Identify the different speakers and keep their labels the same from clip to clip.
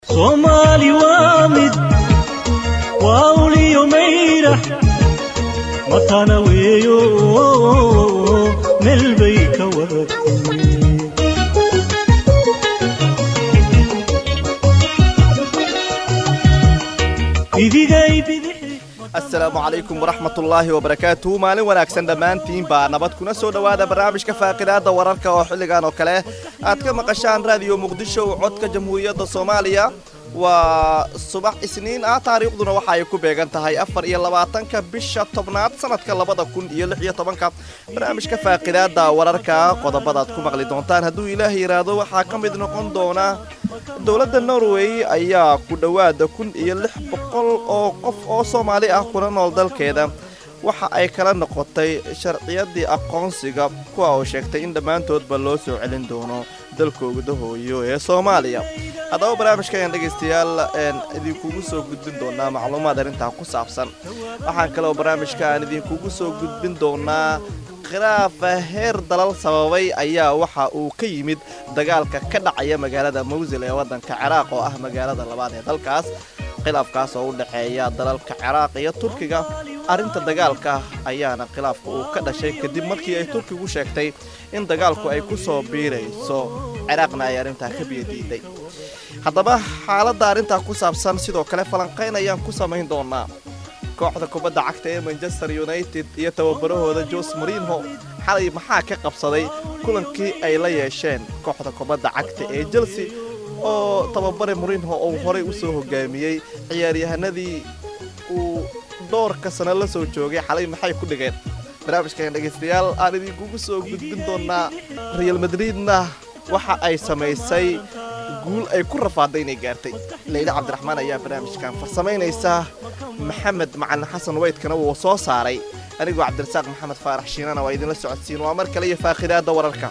Speaker 1: soomaali waa mid waa uliyo mayrax matana weeyo meel bay ka waratay bidigay bidixi
Speaker 2: asalaamu calaykum waraxmatullaahi wabarakaatuhu maalin wanaagsan dhammaantiin baa nabad kuna soo dhowaada barnaamijka faaqidaada wararka oo xilligan oo kale aad ka maqashaan raadiyo muqdisho codka jamhuuriyadda soomaaliya waa subax isniin ah taariikhduna waxa ay ku beegan tahay afar iyo labaatanka bisha tobnaad sanadka labada kun iyo lix iyo tobanka barnaamijka faaqidaada wararka qodobadaad ku maqli doontaan hadduu ilaah yidhaahdo waxaa ka mid noqon doona dowladda norway ayaa ku dhowaada kun iyo lix boqol oo qof oo soomaali ah kuna nool dalkeeda waxa ay kala noqotay sharciyadii aqoonsiga kuwa oo sheegtay in dhammaantoodba loo soo celin doono dalkooda hooyo ee soomaaliya haddaba barnaamijkayan dhegaystayaal idinkugu soo gudbin doonaa macluumaad arrintaa ku saabsan waxaan kaloo barnaamijka aan idinkugu soo gudbin doonaa khilaafa heer dalal sababay ayaa waxa uu ka yimid dagaalka ka dhacaya magaalada mawsil ee waddanka ciraaq oo ah magaalada labaad ee dalkaas khilaafkaas oo u dhexeeya dalalka ciraaq iyo turkiga arrinta dagaalka ayaana khilaafka uu ka dhashay kadib markii ay turkigu sheegtay in dagaalku ay ku soo biirayso ciraaqna ay arrintaa ka biyadiiday haddaba xaaladda arrintaa ku saabsan sidoo kale falanqayn ayaan ku samayn doonaa kooxda kubadda cagta ee manchester united iyo tababarahooda jose marinho xalay maxaa ka qabsaday kulankii ay la yeesheen kooxda kubadda cagta ee chelsea oo tababare marinho uu horay u soo hogaamiyey ciyaaryahanadii uu dhowrka sano la soo joogay xalay maxay ku dhigeen barnaamijkan dhegaystayaal aan idinkugu soo gudbin doonaa real madridna waxa ay samaysay guul ay ku rafaaday inay gaartay leyla cabdiraxmaan ayaa barnaamijkan farsamaynaysa maxamed macalin xasan weydkana wuu soo saaray anigoo cabdirasaaq maxamed faarax shiinana waa idinla socodsiin waa mar kale iyo faaqidaada wararka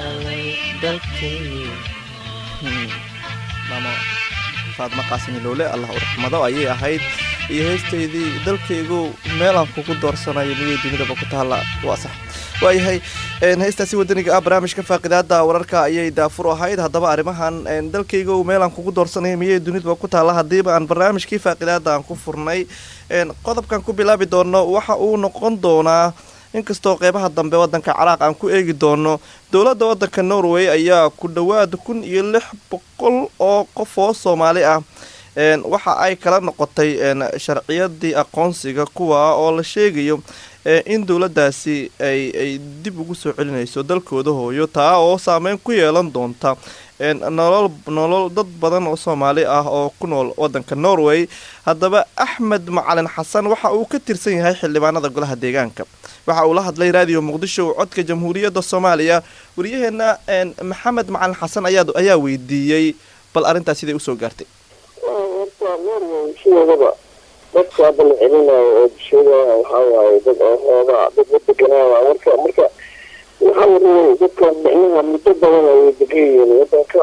Speaker 3: taalay dalkayga
Speaker 2: maamo faadma qaasimi lowle allah u raxmado ayay ahayd iyo heestaydii dalkaygu meelaan kugu doorsanayo miyay dunidaba ku taalla waa sax waayahay heestaasi wadaniga ah barnaamijka faaqidaada wararka ayay daafur ahayd haddaba arrimahan dalkaygu meelaan kugu doorsanayo miyay dunidaba ku taalla haddiiba aan barnaamijkii faaqidaada aan ku furnay qodobkan ku bilaabi doono waxa uu noqon doonaa inkastoo qeybaha dambe wadanka caraaq aan ku eegi doono dowladda wadanka norway ayaa ku dhowaad kun iyo lix boqol oo qof oo soomaali ah waxa ay kala noqotay sharciyadii aqoonsiga kuwa oo la sheegayo in dowladdaasi ay ay dib ugu soo celinayso dalkooda hooyo taa oo saameyn ku yeelan doonta nolol nolol dad badan oo soomaali ah oo ku nool wadanka norway haddaba axmed macalin xasan waxa uu ka tirsan yahay xildhibaanada golaha deegaanka waxa uu la hadlay raadiyo muqdisho codka jamhuuriyadda soomaaliya waryaheena maxamed macalin xasan ayaa ayaa weydiiyey bal arrintaas siday usoo gaartay
Speaker 4: horta norway sideedaba dadka hadda la celinayo oo bulshada waxaa waaye dad oo hoogaa dad la deganaa marka marka waxaa wariyay dadkan micnaha muddo badan ayay degan yihiin wadanka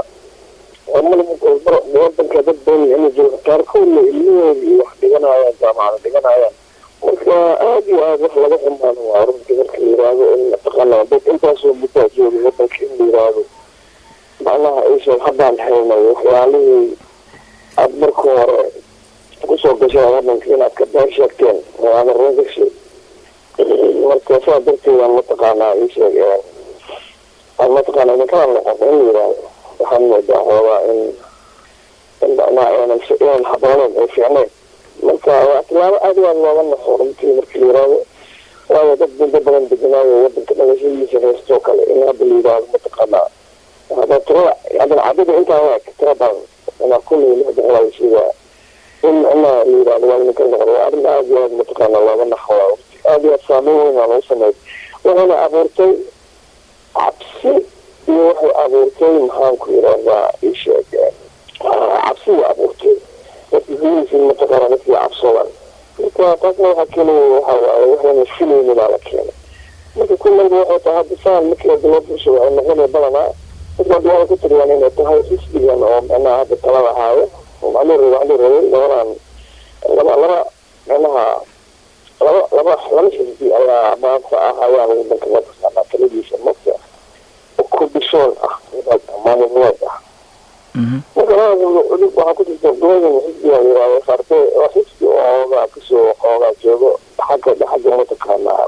Speaker 4: wadanka dad badan ina jooga qaarkoodna ilmahooda iyo wax dhiganayaan jaamacada dhiganayaan marka aada iyo aada wax laga xumaano waa runta marka la yiraahdo in mataqaana dad intaasoo muddaa jooga wadanka in la yiraahdo macnaha aysan haddaan helnay waxyaalihii aada marka hore kusoo gasheen wadanka inaad ka been sheegteen oo aada run ka sheeg marka saa darteedaan mataqaanaa ii sheeg aan mataqaana idinkala noqon in la yiraahdo waxaan moodaa xoogaa in in macnaha aanan inaan habbooneyn ay fiicneyn marka waa tilaabo aada waa looga naxo runtii marka la yiraahdo waayo dad muddo badan deganaayo wadanka dhalashadiisa heestoo kale in hadda la yiraahdo mataqaanaa hadda tirada hadda cadada intaa waa tira badan inaa kun iyo lix boqol ay sheegaa in macnaha la yiraahdo waa idinka noqon waa arrin aada iyo aada mataqaana looga naxo waa waqti aada iyo aada saameyn weyn aa lagu sameeyay waxayna abuurtay cabsi iyo waxay abuurtay maxaanku yiraahdaa isheeg cabsi way abuurtay dadka gudihiisa mataqaana dadkii cabsadaan marka taasna waxaa keenaya waxaa waaye waxayna filaynin aa la keenay marka kullayba waxay tahay hadda saan markii hadda loo bulsho waxay noqonaya badanaa dadka hadda waxay ku tiriyaan inay tahay xisbigan oo macnaha hadda talada haayo oo macnuu raba macnuu rabay labadan laba laba macnaha laba laba laba xisbi ayaa maanta ah ayaa wadanka loo taqaanaa taladiisa mogta kordhishoon ah maamulnimad ah marka labada cudub waxaa ku jirta goladan xisbiga yiraahdo saarte waa xisbi oo hoogaa kasoo hoogaa joogo xagga xagga mataqaanaa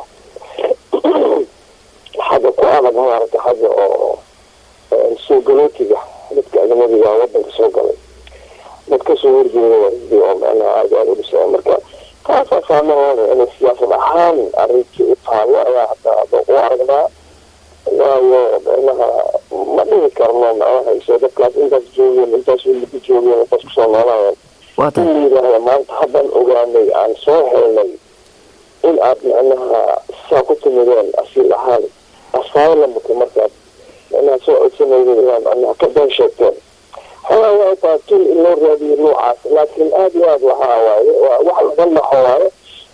Speaker 4: xagga ku adag maaragta xagga oo soo galootiga dadka ajnabiga wadanka soo galay dad kasoo horjeeda waa xisbi oo macnaha aada aada u dhisaya marka taasaa saamahooda inay siyaasad ahaan arrintii u taalo ayaa hadda hadda u aragnaa waayo macnaha ma dhihi karno macnaha isoo dadkaas intaas joogeen intaas muddo joogeen intaas kusoo noolaayeen in la yidhaahda maanta haddaan ogaanay aan soo helnay in aad macnaha saa ku timideen asiil ahaan asylumka markaad macnaha soo codsanayden inaad macnaha ka been sheegteen xogaa waa taa tul in loo raadiyo noocaas laakiin aada iyo aada waxaa waaye waa wax laga naxo waaye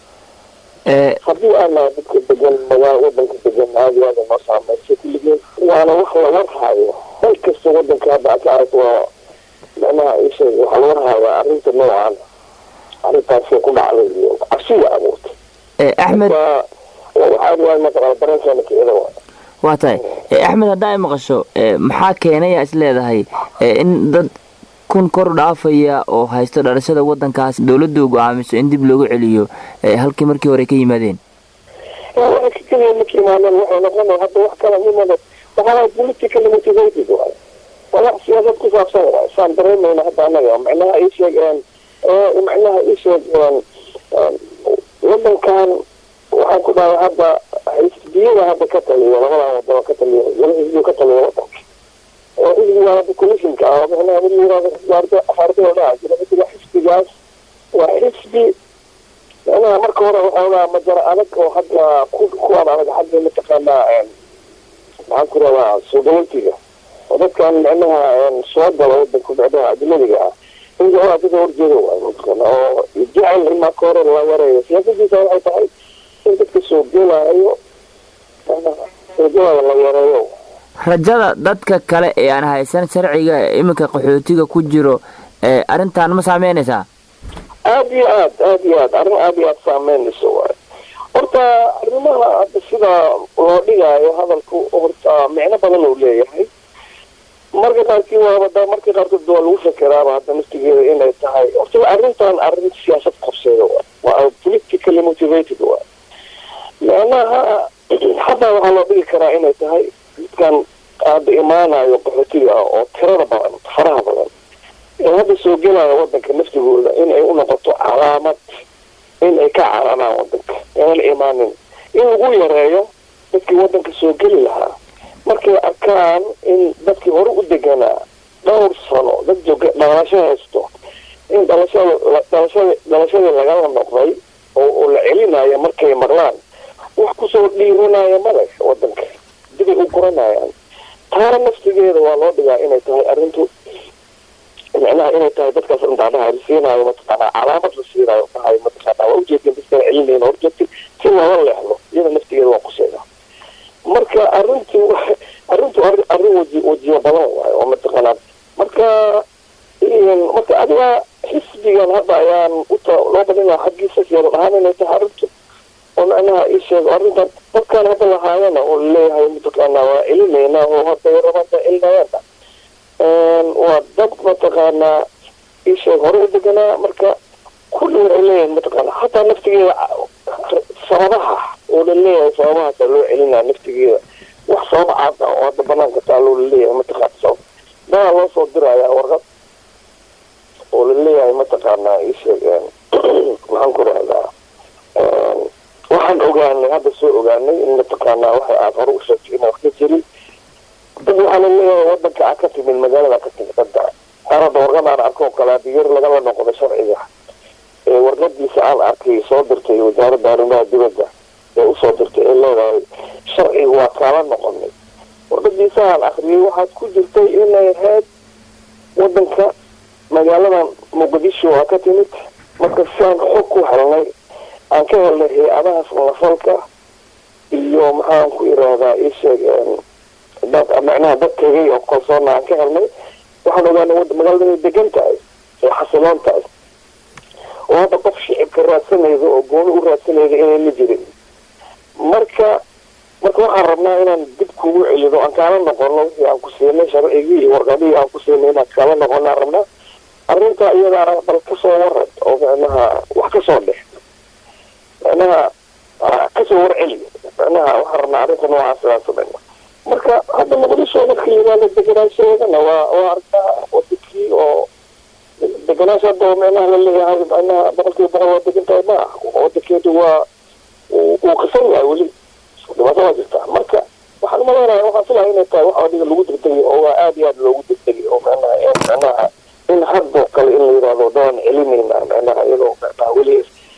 Speaker 4: haddii aanaa dadka degan magaa wadanka degan aada iyo aada noo saameysay kulligeen waana wax la warhaayo dal kasta wadanka hadda aad ka aragto waa macnaha isheeg waxaa la warhaayaa arrinta noocaan arrintaasay ku dhacday iyo cabsiga abuurtay
Speaker 3: axmed
Speaker 4: waxaa waay mataqaana dareenkeena kicida waa
Speaker 3: waa tahay axmed haddaa ay maqasho maxaa keenaya is leedahay in dad kun kor dhaafaya oo haysto dhalashada wadankaas dowladdu go-aamiso in dib loogu celiyo halkii markii hore ka yimaadeen
Speaker 4: waxay ka keliya marka yimaadeen waxay noqona hadda wax kala mimada waxaa political motivated waay waa wax siyaasad ku saabsan waay saan dareemayna hadda anaga macnaha ii sheegeen macnaha ii sheegeen wadankan waxaan ku dhahay hadda xisbiyada hadda ka taliya labadan wadano ka taliya laba xisbiyo ka taliya wadanka oo xisbiga hadda commissionka ah macnaha mid yiraahdo xisbaarda afaardooda jira mid xisbigaas waa xisbi macnaha marka hore waxoogaa majara adag oo hadda ku kuwaan adag xagga mataqaanaa maxaan ku rabaa soo dhaweyntiga oo dadkan macnaha soo gala wadanka macnaha ajnadiga ah in waxaa kasoo horjeeda waay mataqaana oo jecel in marka hore la wareeyo siyaasadiisa waxay tahay in dadka soo gelaayo soo gelaayo la yareeyo
Speaker 3: rajada dadka kale ee aan haysan sharciga ee iminka qaxootiga ku jiro ee arrintan ma saameynaysaa
Speaker 4: aada iyo aad aada iyo aad arrin aada iyo aad saameynayso waayo horta arrimaha hadda sida loo dhigaayo hadalku horta micno badan uu leeyahay marka qaarkii waaba da marka qaarkood waa lagu fakeraaba hadda naftigeeda inay tahay horta arrintan arrin siyaasad qabseeda waay waa politically motivated waay macnaha xataa waxaa loo dhigi karaa inay tahay dadkan aada imaanayo qaxootiga ah oo tirada badan faraha badan ee hadda soo gelaya wadanka naftigooda inay u noqoto calaamad in ay ka cararaan wadanka inaan la imaanin in lagu yareeyo dadkii wadanka soo geli lahaa markay arkaan in dadkii hore u deganaa dhowr sano dad jooga dhalasho haysto in dhalashada dhalashada dhalashadii lagala noqday oo oo la celinayo markay maqlaan wax kusoo dhiiranaya male wadanka dibay u guranayaan taana naftigeeda waa loo dhigaa inay tahay arrintu micnaha inay tahay dadkaas indhaadhaha la siinaayo mataqaanaa calaamad la siinaayo dhahay mataqaanaa waa ujeedin dadkaan celinayna horjeedti si looga leexdo iyada naftigeeda waa kuseeda marka arrintu arrintu arrin arrin waji wajiyo badan waayo oo mataqaanaa marka marka adiga xisbigan hadda ayaan uta loo badinaa xaggiisa siyaado ahaan inay tahay arrintu oo macnaha ii sheego arrintan dadkaan hadda lahaayana oo laleeyahay mataqaanaa waa celinaynaa oo hadda rabaan celinayaana waa dad mataqaanaa ii sheeg hore u deganaa marka kulli waxay leeyahay mataqaanaa hataa naftigeeda sababaha oo la leeyahay sababahaasa loo celinaa naftigeeda wax sabab cad ah oo hadda banaanka taaloo laleeyahay mataqaana sabab dadaa loo soo diraya warqad oo la leeyahay mataqaanaa ii sheeg maxaan ku rahdaa waxaan ogaanay hadda soo ogaanay in mataqaanaa waxay aad hore u sheegtay inaan wax ka jirin dad waxaa la leeyahay wadanka a ka timid magaalada ka timid hadda arada warqadaan arko kale hadii yar lagala noqday sharciga ee warqadiisa aan arkay soo dirtay wasaaradda arrimaha dibadda ee usoo dirtay ee leedahay sharciga waa kaala noqonay warqadiisa aan akriyay waxaad ku jirtay inay ahayd wadanka magaaladan muqdisho aa ka timid marka siaan xog ku helnay aan ka helnay hay-adahaas nafalka iyo maxaan ku yiraahdaa ii sheeg dad macnaha dad tegay oo kalsoona aan ka helnay waxaan ogaanay wada magaalada inay degan tahay ay xasiloon tahay oo hadda qof shicibka raadsanayda oo gooni u raadsanayda inayna jirin marka marka waxaan rabnaa inaan dib kugu celido aan kaala noqono wixii aan ku siinay sharcigii iyo warqadihii aan ku siinay inaan kaala noqono aan rabnaa arrinta iyadaana bal kasoo warad oo macnaha wax kasoo dhex macnaha kasoo war celi macnaha waxaan rabnaa arrinta noocaas inaan samayno marka hadda muqdisho marka yimaado deganaanshadeedana waa waa arkaa wadankii oo deganaansha hadda oo micnaha la leeyahay micnaha boqolkiiba boqol waa degan tahay ma ah wadankeedu waa uu qasan yahay weli dhibaato waa jirtaa marka waxaan umaleynaya waxaan filaya inay tahay wax adiga lagu degdegay oo waa aada iyo aada loogu degdegay oo micnaha micnaha in haddoo kale in la yidhaahdo daan celinayna micnaha iyadoo micnaha weli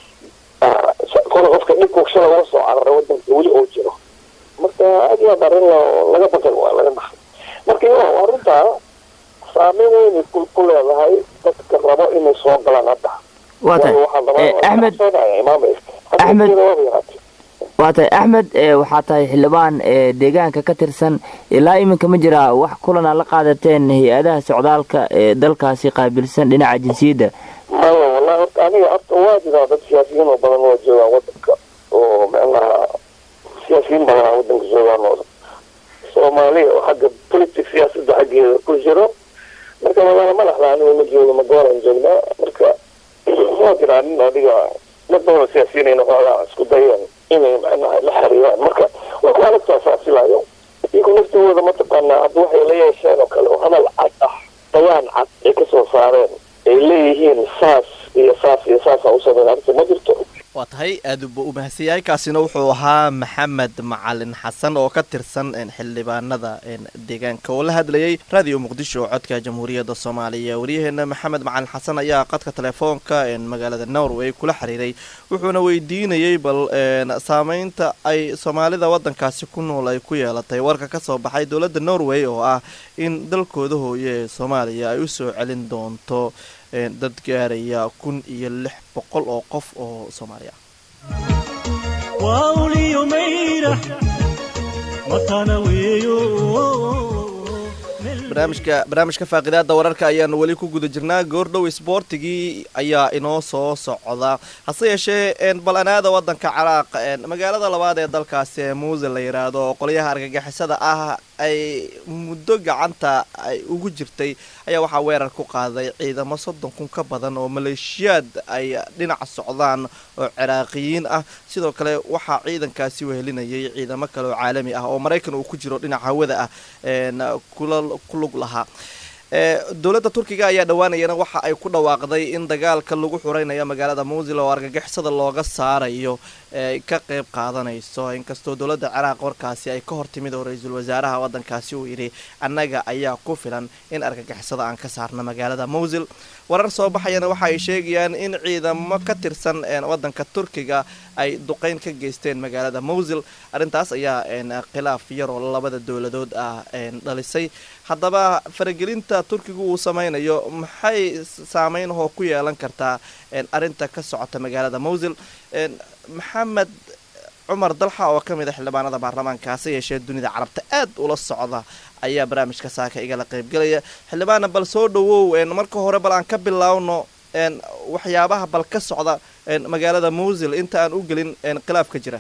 Speaker 4: kole qofka dhibku shala uga soo cararay wadanka weli oo jiro marka aad iyo aad arrin laga baqay waa laga dhaxay marka yo arrintaa saameyn weynay ku leedahay dadka rabo inay soo galaan hadda
Speaker 3: waa tahay axmed axmed waa tahay axmed waxaa tahay xildhibaan deegaanka ka tirsan ilaa iminka ma jiraa wax kulan aad la qaadateen hay-adaha socdaalka ee dalkaasi qaabilsan dhinaca jinsiyadda
Speaker 4: maya wallahi horta aniga horta waa jiraa dad siyaasiyiin oo badan waa joogaan wadanka oo macnaha siyaasiyiin badan wadanka joogaan oo soomaaliya oo xagga politic siyaasadda xaggeeda ku jiro marka magaala madaxda aniga ma joogo magoolaan joognaa marka waa jiraa nin adiga dad badan siyaasiyiinayna xoogaa isku dayeen inay macnaha la xariiraan marka waa ku adagtaa faasilayo iyagu naftooda mataqaanaa hadda waxay la yeesheen oo kale oo hadal cad ah bayaan cad ay kasoo saareen ay leeyihiin saas iyo saas iyo saasa u sameyn arrinta ma jirto
Speaker 2: waa tahay aad buu u mahadsan yahay kaasina wuxuu ahaa maxamed macalin xasan oo ka tirsan xildhibaanada deegaanka oo la hadlayay radio muqdisho codka jamhuuriyadda soomaaliya waryaheena maxamed macalin xasan ayaa qadka telefoonka magaalada norway kula xiriiray wuxuuna weydiinayay bal saameynta ay soomaalida wadankaasi ku nool ay ku yeelatay warka kasoo baxay dowladda norway oo ah in dalkooda hooye ee soomaaliya ay usoo celin doonto dad gaaraya kun iyo lix boqol oo qof oo soomaali ah
Speaker 1: waa uliyo mayra mataana weeyo
Speaker 2: barnaamijka barnaamijka faaqidaada wararka ayaanu weli ku guda jirnaa goordhow isboortigii ayaa inoo soo socda hase yeeshee bal-anaada wadanka caraaq magaalada labaad ee dalkaasi ee muusel la yidhaahdo oo qolyaha argagixisada ah ay muddo gacanta ay ugu jirtay ayaa waxaa weerar ku qaaday ciidamo soddon kun ka badan oo maleeshiyaad ay dhinac socdaan oo ciraaqiyiin ah sidoo kale waxaa ciidankaasi wehelinayay ciidamo kale oo caalami ah oo maraykan uu ku jiro dhinaca hawada ah kula ku lug lahaa dowladda turkiga ayaa dhowaanayana waxa ay ku dhawaaqday in dagaalka lagu xureynayo magaalada muusil oo argagixisada looga saarayo ay ka qeyb qaadanayso inkastoo dowladda ciraaq warkaasi ay ka hor timid oo ra-iisul wasaaraha wadankaasi uu yidhi annaga ayaa ku filan in argagixisada aan ka saarno magaalada muusil warar soo baxayana waxa ay sheegayaan in ciidamo ka tirsan wadanka turkiga ay duqeyn ka geysteen magaalada muusil arrintaas ayaa khilaaf yaroo labada dowladood ah dhalisay haddaba faragelinta turkigu uu sameynayo maxay saameynahoo ku yeelan kartaa arinta ka socota magaalada muusil maxamed cumar dalxa oo ka mid a xildhibaanada baarlamaanka hase yeeshee dunida carabta aad ula socda ayaa barnaamijka saaka igala qaybgelaya xildhibaana bal soo dhawow marka hore bal aan ka bilaawno waxyaabaha bal ka socda magaalada muusil inta aan u gelin khilaafka jira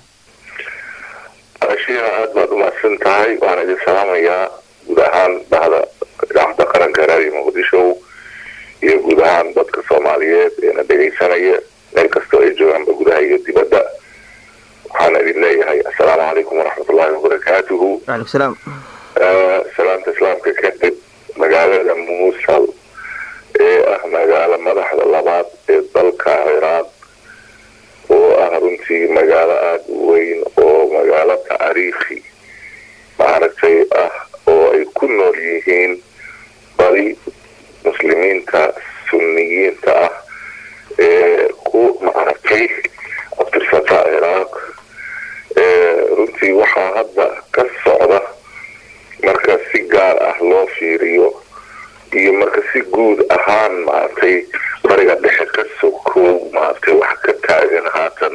Speaker 5: ashiina aada baad umahadsan tahay waan idin salaamayaa guud ahaan bahda idaacadda qaranka raadiyo muqdisho iyo guud ahaan dadka soomaaliyeed eena dhegaysanaya meel kastoo ay joogaanba gudaha iyo dibadda waxaan idin leeyahay assalaamu calaykum waraxmatullaahi wabarakaatuhu
Speaker 2: waalaikum salaam
Speaker 5: salaamta islaamka kadib magaalada muusal ee ah magaalo madaxda labaad ee dalka ciraaq oo ah runtii magaalo aada u weyn oo magaalo taariikhi maaragtay ah oo ay ku nool yihiin badi muslimiinta sunniyiinta ah ee ku maaragtay abtirsata ciraaq runtii waxaa hadda ka socda marka si gaar ah loo fiiriyo iyo marka si guud ahaan maaragtay bariga dhexe ka sokoow maaragtay wax ka taagan haatan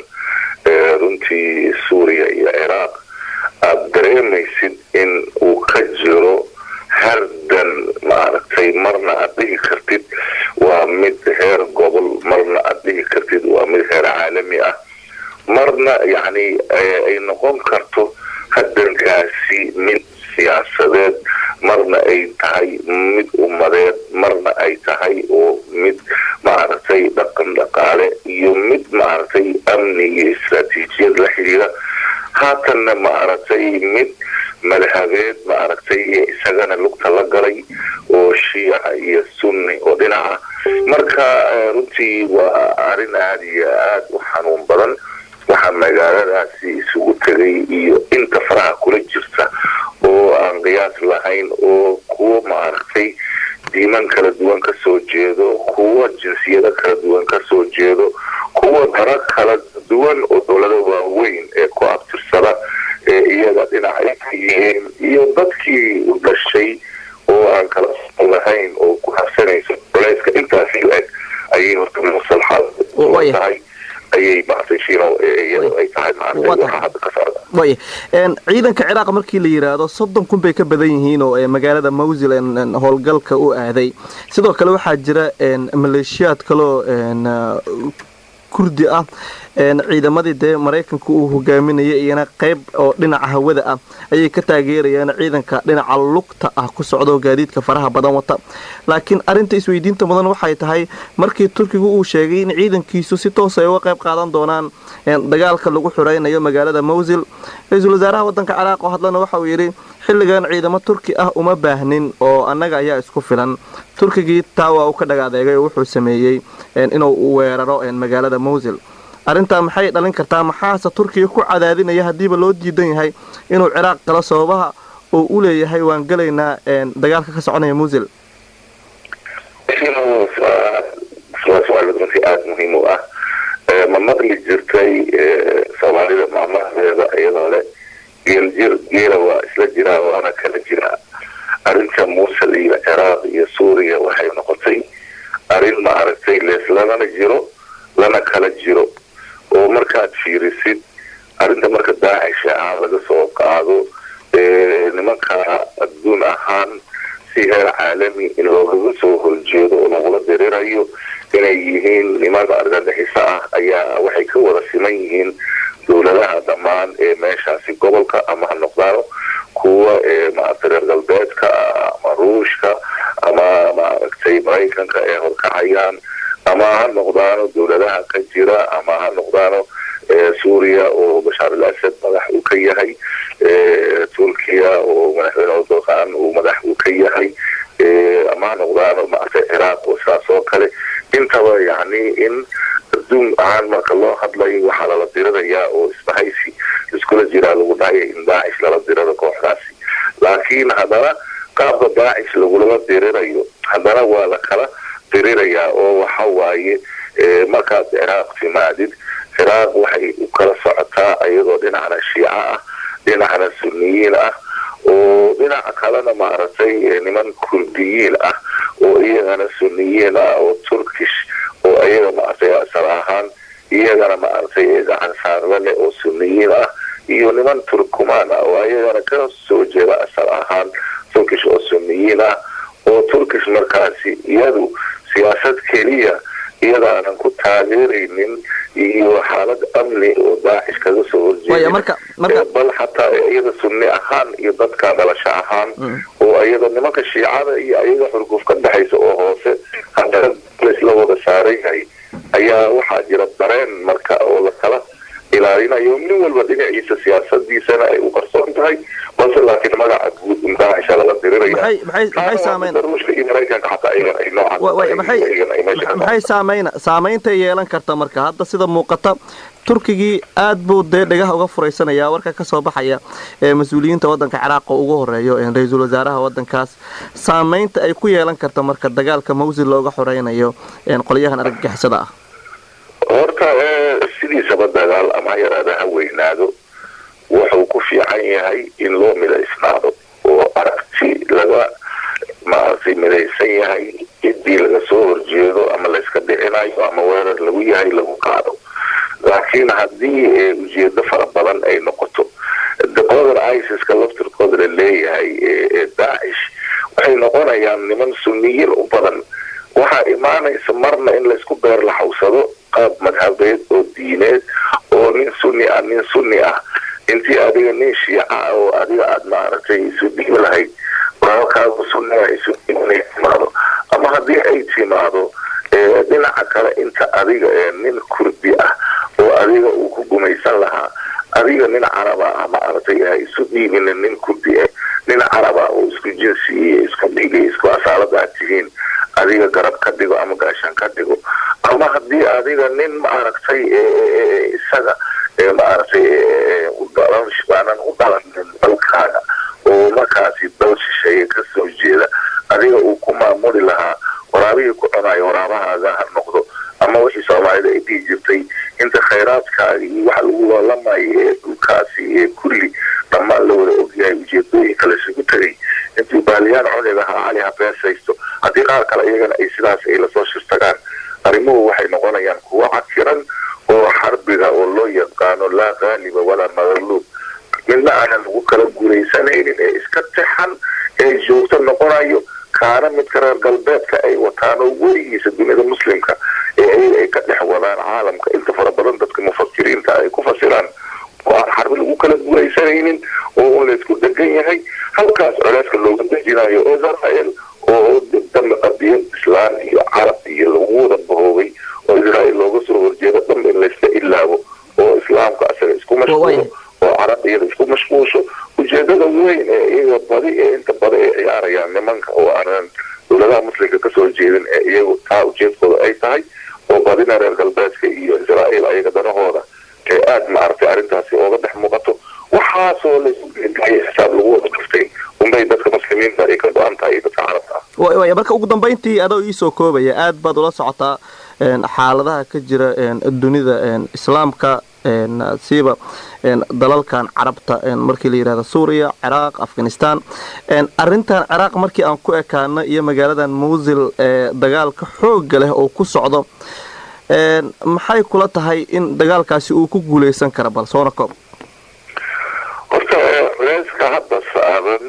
Speaker 5: runtii suuriya iyo ciraaq aada dareemaysid in uu ka jiro hardan maaragtay marna aada dhihi kartid waa mid heer gobol marna aada dhihi kartid waa mid heer caalami ah marna yacni ay noqon karto haddankaasi mid siyaasadeed marna ay tahay mid ummadeed marna ay tahay oo mid maaragtay dhaqan dhaqaale iyo mid maaragtay amni iyo istraatiijiyad la xidhiira haatanna maaragtay mid madhabeed maaragtay isagana lugta la galay oo shiica iyo sunni oo dhinaca marka runtii waa arrin aada iyo aada u xanuun badan waxaa magaaladaasi isugu tegay iyo inta faraha kula jirta oo aan qiyaas lahayn oo kuwo maaragtay diiman kala duwan ka soo jeedo kuwo jinsiyado kala duwan ka soo jeedo kuwo daro kala duwan oo dowlada waaweyn ee ku abtirsada ee iyaga dhinac ay ka yihiin iyo dadkii u dhashay oo aan kala soo lahayn oo ku habsanayso culeyska intaasi la-eg ayay horta muusal xaal tahay ayay maaragtay shiino iyado ay tahay maaragtay waxaa hadda ka socda
Speaker 2: waaya ciidanka ciraaq markii la yidhaahdo soddon kun bay ka badan yihiin oo magaalada mawsil howlgalka u aaday sidoo kale waxaa jira maleeshiyaad kaloo kurdi ah ciidamadii dee maraykanka uu hogaaminayay iyana qayb oo dhinaca hawada ah ayay ka taageerayaan ciidanka dhinaca lugta ah ku socda oo gaadiidka faraha badan wata laakiin arinta isweydiinta mudan waxay tahay markii turkigu uu sheegay in ciidankiisu si toos ay uga qayb qaadan doonaan dagaalka lagu xureynayo magaalada mawsil ra-iisul wasaaraha wadanka ciraaq oo hadlana waxa uu yidhi xilligan ciidamo turki ah uma baahnin oo annaga ayaa isku filan turkigii taa waa uu ka dhagaadeegay oo wuxuu sameeyey inuu weeraro magaalada mawsil arrintaa maxay dhalin kartaa maxaase turkiga ku cadaadinaya haddiiba loo diidan yahay inuu ciraaq galo sababaha oo u leeyahay waan gelaynaa dagaalka ka soconaya mawsil
Speaker 5: su-aal runtii aada muhiim u ah ma maqli jirtay soomaalida maamadeeda iyadoo le geeljir geela waa isla jiraa waana kala jiraa arrinta muusil iyo ciraaq iyo suuriya waxay noqotay arrin maaragtay leeslanana jiro lana kala jiro oo markaad fiirisid arrinta marka daacisha ah laga soo qaado nimanka adduun ahaan si heer caalami in loogaga soo horjeedo oo lagula dirirayo inay yihiin niman argagixisa ah ayaa waxay ka wada siman yihiin dowladaha dhammaan ee meeshaasi gobolka ama ha noqdaano kuwa maaragtay reer galbeedka ama ruushka ama maaragtay maraykanka ee horkacayaan ama ha noqdaano dowladaha ka jira ama ha noqdaano suuriya oo bashaar al asad madax uu ka yahay turkiya oo madaxweyne erdogan uu madax uu ka yahay ama ha noqdaano maaragtay ciraaq oo sidaas oo kale intaba yacni in adduun ahaan marka loo hadlayo waxaa lala dirirayaa oo isbahaysi iskula jiraa lagu dhahaya in daacish lala diriro kooxdaasi laakiin haddana qaabka daacish lagulama dirirayo haddana waa la kala dirirayaa oo waxa waaye markaad ciraaq timaadid ciraaq waxay u kala socotaa iyadoo dhinacna shiica ah dhinacna sunniyiin ah oo dhinaca kalena maaragtay niman kurdiyiin ah oo iyagana sunniyiin ah oo turkish oo iyaga maaragtay asal ahaan iyagana maaragtay gacan saarla leh oo sunniyiin ah iyo niman turkumaan ah oo iyagana ka soo jeeda asal ahaan turkish oo sunniyiin ah oo turkish markaasi iyadu siyaasad keliya iyadaanan ku taageeraynin iyo xaalad amni oo daacish kaga soo horjeeda bal xataa iyada sunni ahaan iyo dadka dhalasho ahaan oo iyada nimanka shiicada iyo ayaga xurguf ka dhexaysa oo hoose haddana laisla wada saaran yahay ayaa waxaa jira dareen marka oo la kala ilaalinayo nin walba dhinaciisa siyaasadiisana ay u qarsoon tahay balse laakiin magaca guud daacisha lala
Speaker 6: dirirayamaxay saameyna saamaynta yeelan karta marka hadda sida muuqata turkigii aad buu dee dhagaha uga furaysanaya warka kasoo baxaya ee mas-uuliyiinta wadanka ciraaq oo ugu horeeyo ra-iisul wasaaraha wadankaas saamaynta ay ku yeelan karta marka dagaalka mawsil looga xoreynayo qolyahan argagixisada ah
Speaker 5: horta sidiisaba dagaal ama yaraada ha weynaado wuxuu ku fiican yahay in loo midaysnaado oo aragti laga maaragtay midaysan yahay ciddii laga soo horjeedo ama layska dhicinayo ama weerar lagu yahay lagu qaado laakiin haddii ujeedo fara badan ay noqoto qodar issiska laftirkooda la leeyahay ee daacish waxay noqonayaan niman sunniyiin u badan waxaa imaanaysa marna in laysku beer laxawsado qaab madhabeed oo diineed oo nin sunni ah nin sunni ah intii adiga nin shiica ah oo adiga aada maaragtay isu dhiibi lahayd walaalkaagu sunniga isu dhiibanay timaado ama haddii ay timaado dhinaca kale inta adiga ee nin kurdi ah oo adiga uu ku gumaysan lahaa adiga nin caraba ah maaragtay ha isu dhiibina nin kurdi ah nin caraba oo isku jinsi iyo isku dhiiga isku asaalada aad tihiin adiga garab ka dhigo ama gaashaan ka dhigo ama haddii adiga nin maaragtay isaga maaragtay aanan u dhalanin dalkaaga oo markaasi dal shisheeye ka soo jeeda adiga uu ku maamuli lahaa waraabihii ku cunayo waraabahaaga ha noqdo ama wixii soomaalida ay dhihi jirtay inta khayraadkaaga iyo waxa lagu loolamayo ee dhulkaasi ee kulli dhammaan la wada ogyahay ujeedooyinka laysugu tegay intuu baaliyaan cuni lahaa cali habeesaysto haddii qaar kale iyagana ay sidaas ay lasoo shirtagaan arrimuhu waxay noqonayaan kuwo cakiran oo xarbiga oo loo yaqaano laa qaaliba walaa maqluub midna aanan lagu kala guuraysanaynin ee iska tixan ee joogto noqonayo kaana midka reer galbeedka ay wataan oo weligiisa duniyada muslimka ee ayaga ay ka dhex wadaan caalamka inta fara badan dadka mufakiriinta ay ku fasiraan oo aan xarbi lagu kala guuraysanaynin oo un laysku degan yahay halkaas coleyska looga dejinayo oo israel oo dama qadiyad islaan iyo carab iyo lagu wada bahoobay oo israel looga soo horjeedo dhanba in laysla ilaabo oo islaamka asaga isku mashquulo oo carab iyada isku mashquulsho ujeedada weyn ee iyaga badi ee inta badi ay ciyaarayaan nimanka oo aanan dowladaha muslimka kasoo jeedin ee iyagu taa ujeedkooda ay tahay oo badina reer galbeedka iyo israel ayaga danahooda ee aada maaragtay arrintaasi ooga dhex muuqato waxaasoo laysugeliya xisaab lagu wada qaftay unbay dadka muslimiinta ay ka go-an tahay iyo dadka carabta ah
Speaker 6: waaya marka ugu dambayntii adoo iisoo koobaya aad baad ula socotaa xaaladaha ka jira dunida islaamka siiba dalalkan carabta markii la yidhahda suuriya ciraaq afghanistan arintan ciraaq markii aan ku ekaano iyo magaaladan muusil ee dagaalka xooga leh oo ku socdo maxay kula tahay in dagaalkaasi uu ku guuleysan kara bal soona koob
Speaker 5: horta culeyska culayska hadda saaran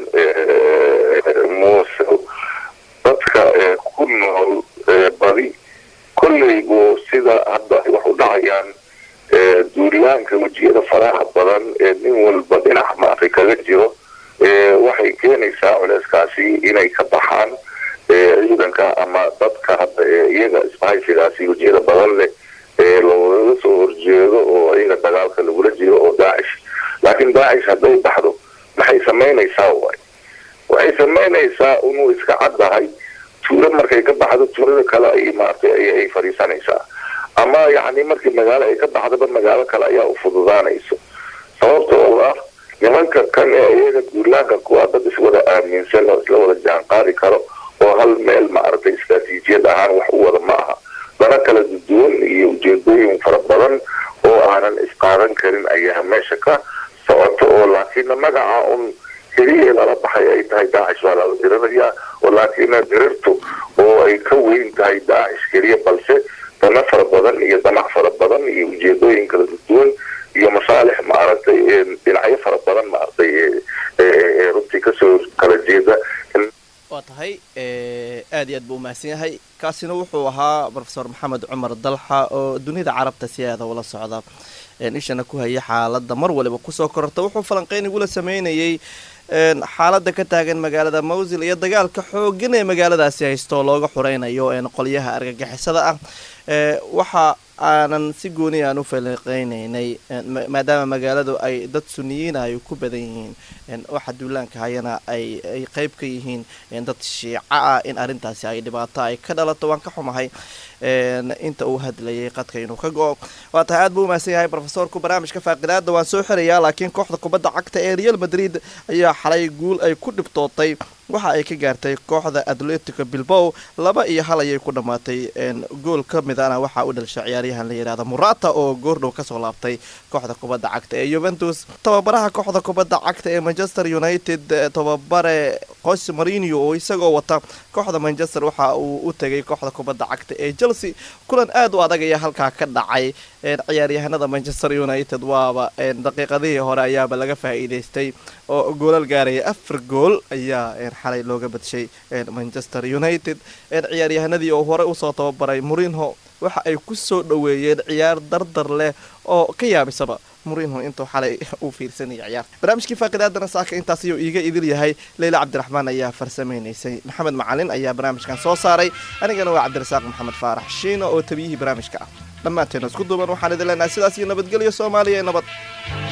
Speaker 5: muusil dadka ku nool badi kolleygu sida hadda ay wax u dhacayaan duulaanka wejiyada faraha badan ee nin walba dhinac maartay kaga jiro waxay keenaysaa culeyskaasi inay ka baxaan ciidanka ama dadka hadda iyaga isbahaysigaasi wejiyada badan leh ee loogaga soo horjeedo oo iyaga dagaalka lagula jiro oo daacish laakiin daacish hadday baxdo maxay samaynaysaa waay waxay samaynaysaa inuu iska caddahay tuulo markay ka baxdo tuulada kale ay maaragtay ay fadhiisanaysaa ama yacni markii magaalo ay ka baxdaba magaalo kale ayaa u fududaanayso sababta oo ah nimanka kan ee iyaga duulaanka kuwa dad iswada aaminsan oo isla wada jaanqaadi karo oo hal meel maaragtay istraatiijiyad ahaan wax u wada ma aha dana kala duwan iyo ujeedooyin fara badan oo aanan isqaadan karin ayaa meesha ka socoto oo laakiinna magaca un keliya lala baxay ay tahay daacish waa lala dirirayaa oo laakiinna dirirtu oo ay ka weyn tahay daacish keliya balse dana fara badan iyo damac fara badan iyo ujeedooyin kala duwan iyo masaalix maaragtay dhinacyo fara badan maaragtay runtii kasoo kala jeeda
Speaker 2: waa tahay aad iyo aad buu umahadsan yahay kaasina wuxuu ahaa rofesor maxamed cumar dalxa oo dunida carabta si aada ula socda ishana ku haya xaalada mar waliba kusoo kororta wuxuu falanqeyn igula sameynayay xaalada ka taagan magaalada mawsil iyo dagaalka xoogan ee magaaladaasi haysto oo looga xureynayo qolyaha argagixisada ah waxa aanan si gooni aan u falanqeynaynay maadaama magaaladu ay dad suniyiin ay ku badan yihiin waxa duulaanka hayana ay ay qeyb ka yihiin dad shiico ah in arrintaasi ay dhibaato ay ka dhalato waan ka xumahay inta uu hadlayay qadka inuu ka go-o waa tahay aad buu umahadsan yahay rofesorku barnaamijka faaqidaada waan soo xirayaa laakiin kooxda kubadda cagta ee real madrid ayaa xalay guul ay ku dhibtootay waxa ay ka gaartay kooxda atletico bilbow laba iyo hal ayay ku dhammaatay gool ka midana waxaa u dhalishay ciyaaryahan la yidhahda murata oo goordhow kasoo laabtay kooxda kubadda cagta ee yuventus tababaraha kooxda kubadda cagta ee manchester united tababare qos marinio oo isagoo wata kooxda manchester waxa uu u tegay kooxda kubadda cagta ee chelsea kulan aad u adag ayaa halkaa ka dhacay ciyaaryahanada manchester united waaba daqiiqadihii hore ayaaba laga faa'iidaystay oo goolal gaaraya afar gool ayaa xalay looga badshay manchester united ciyaaryahanadii oo hore usoo tababaray murinho waxa ay ku soo dhoweeyeen ciyaar dardar leh oo ka yaabisaba murinho intuu xalay uu fiirsanaya ciyaar barnaamijkii faaqidaadana saaka intaas ayuu iiga idil yahay leyla cabdiraxmaan ayaa farsamaynaysay maxamed macalin ayaa barnaamijkan soo saaray anigana waa cabdirasaaq maxamed faarax shiino oo tabiyihii barnaamijka ah dhammaanteena isku duuban waxaan idin leenahay sidaas iyo nabadgelyo soomaaliya ee nabad